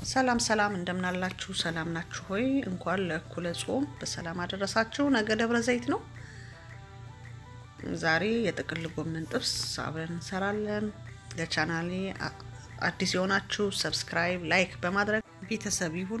ሰላም ሰላም እንደምናላችሁ ሰላም ናችሁ ሆይ? እንኳን ለእኩለ ጾም በሰላም አደረሳችሁ። ነገ ደብረ ዘይት ነው። ዛሬ የጥቅል ጎመን ጥብስ አብረን እንሰራለን። ለቻናሌ አዲስ የሆናችሁ ሰብስክራይብ፣ ላይክ በማድረግ ቤተሰብ ይሁኑ።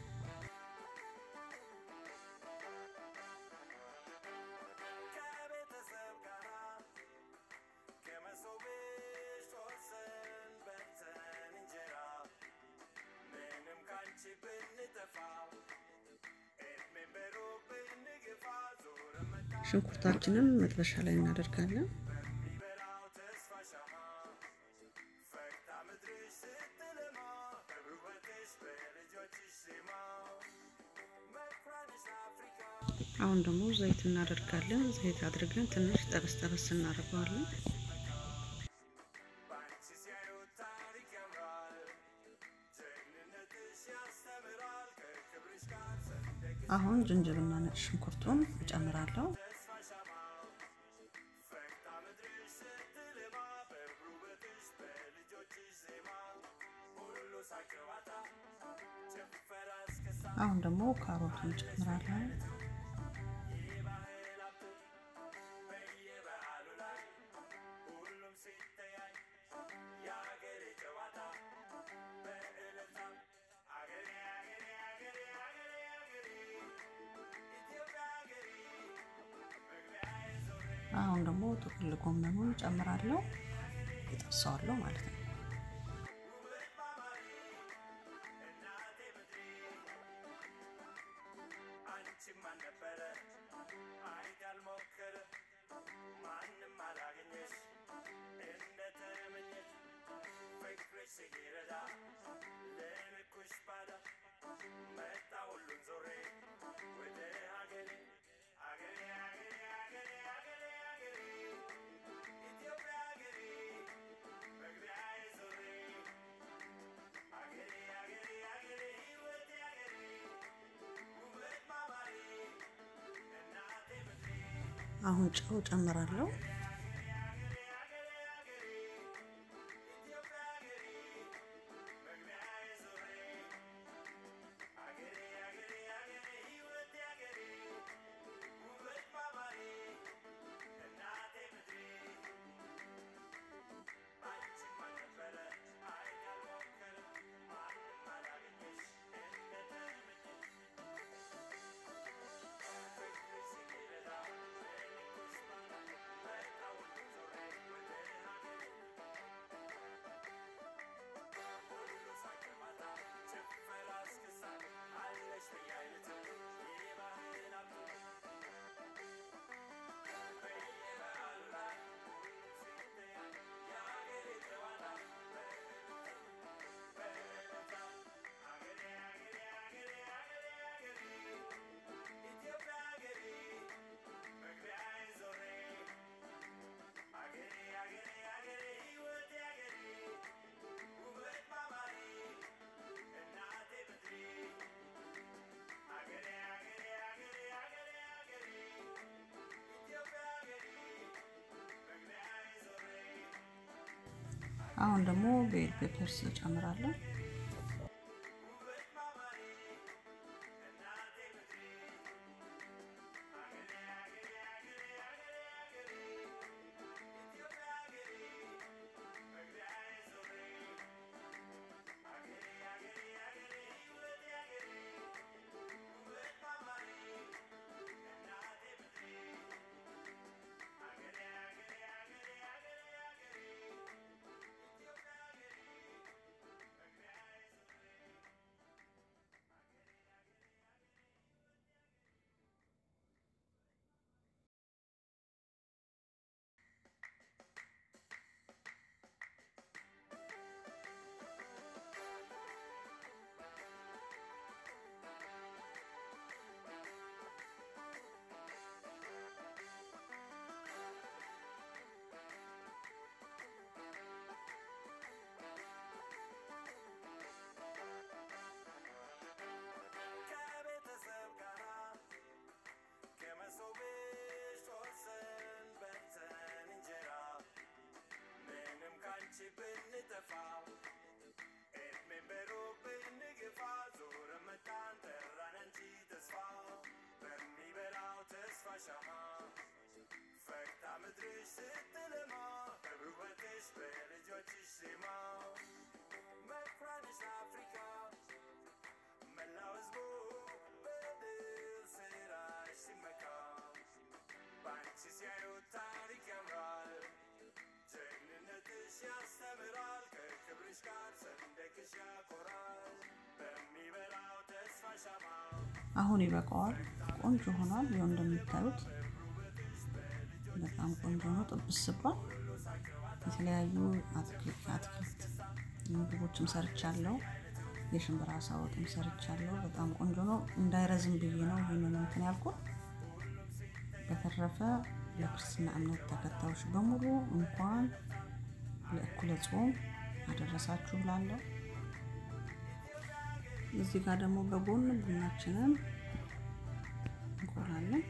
ሽንኩርታችንን መጥበሻ ላይ እናደርጋለን። አሁን ደግሞ ዘይት እናደርጋለን። ዘይት አድርገን ትንሽ ጠበስ ጠበስ እናደርገዋለን። አሁን ዝንጅብልና ነጭ ሽንኩርቱን እጨምራለሁ። አሁን ደግሞ ካሮቱን እጨምራለሁ። አሁን ደግሞ ጥቅል ጎመኑን ጨምራለሁ። እጠብሰዋለሁ ማለት ነው። አሁን ጨው ጨምራለሁ። አሁን ደግሞ ቤል ፔፐርስ እጨምራለሁ። ዜማው መኩሪያነሽ አፍሪካ መላው ሕዝቡ በድል ስራሽ ሲመካ በአንቺ ሲያዩት ታሪክ ያምራል ጀግንነትሽ ያስተምራል ከክብርሽ ጋር ሰንደቅሽ ያኮራል በሚበራው ተስፋ ሻማ አሁን ይበቃዋል። ቆንጆ ሆኗል። ይኸው እንደምታዩት በጣም ቆንጆ ነው። ጥብስ ብሏል። የተለያዩ አትክልት አትክልት ምግቦችም ሰርቻለሁ። የሽምብራ አሳ ወጥም ሰርቻለሁ። በጣም ቆንጆ ነው። እንዳይረዝም ብዬ ነው ይህንን እንትን ያልኩት። በተረፈ ለክርስትና እምነት ተከታዮች በሙሉ እንኳን ለእኩለ ጾም አደረሳችሁ ብላለሁ። እዚህ ጋር ደግሞ በጎን ቡናችንን እንቆላለን።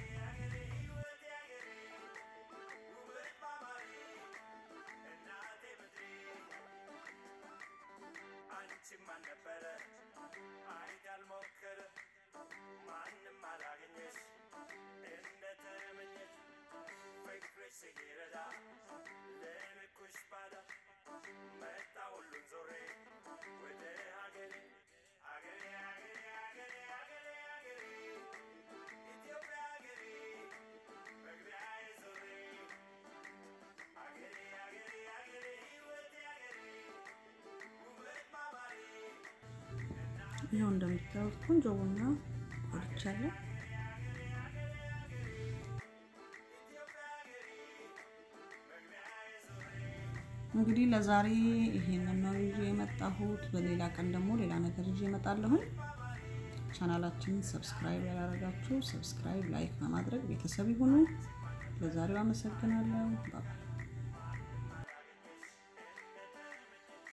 አንቺም አልነበረ አይት ያልሞከረ ማንም አላገኘሽ እንደተመኘሽ ፍቅርሽ ሲረዳ ለልኩሽ ባዳ መጣ ሁሉን ዞሬ ወደ ሀገሬ ሀገሬ ሀገሬ ሀገሬ ሀገሬ ሀገሬ ኢትዮጵያ ሀገሬ መግቢያዬ ዞሬ ሀገሬ ሀገሬ ሀገሬ ሕይወቴ ሀገሬ ውበት ማማሬ ይኸው እንደምታዩት ቆንጆ ቡና ቆልቻለሁ። እንግዲህ ለዛሬ ይሄንን ነው ይዤ የመጣሁት። በሌላ ቀን ደግሞ ሌላ ነገር ይዤ እመጣለሁኝ። ቻናላችንን ሰብስክራይብ ያላደረጋችሁ ሰብስክራይብ፣ ላይክ በማድረግ ቤተሰብ ይሁኑ። ለዛሬው አመሰግናለሁ። ባይ